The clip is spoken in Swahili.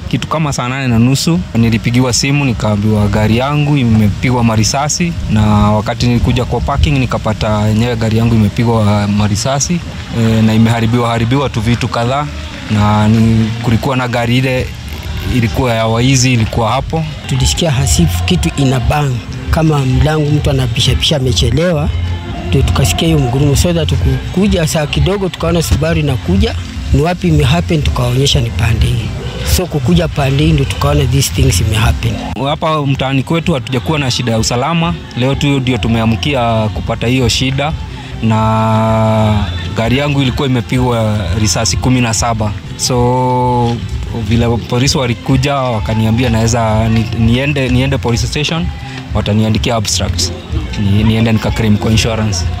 kitu kama saa nane na nusu nilipigiwa simu nikaambiwa gari yangu imepigwa marisasi, na wakati nilikuja kwa parking nikapata yenyewe gari yangu imepigwa marisasi e, na imeharibiwa haribiwa tu vitu kadhaa, na ni, kulikuwa na gari ile ilikuwa ya waizi ilikuwa hapo. Tulisikia hasifu kitu ina bang kama mlango mtu anapishapisha amechelewa, ndio tukasikia hiyo mgurumo. So that tukukuja saa kidogo tukaona Subaru inakuja, ni wapi imehappen, tukaonyesha ni pande hii. So kukuja pande hii ndio tukaona these things imehappen. Hapa mtaani kwetu hatujakuwa na shida ya usalama, leo tu ndio tumeamkia kupata hiyo shida, na gari yangu ilikuwa imepigwa risasi kumi na saba so vile polisi walikuja wakaniambia naweza ni, niende, niende police station wataniandikia abstract ni, niende nika claim kwa insurance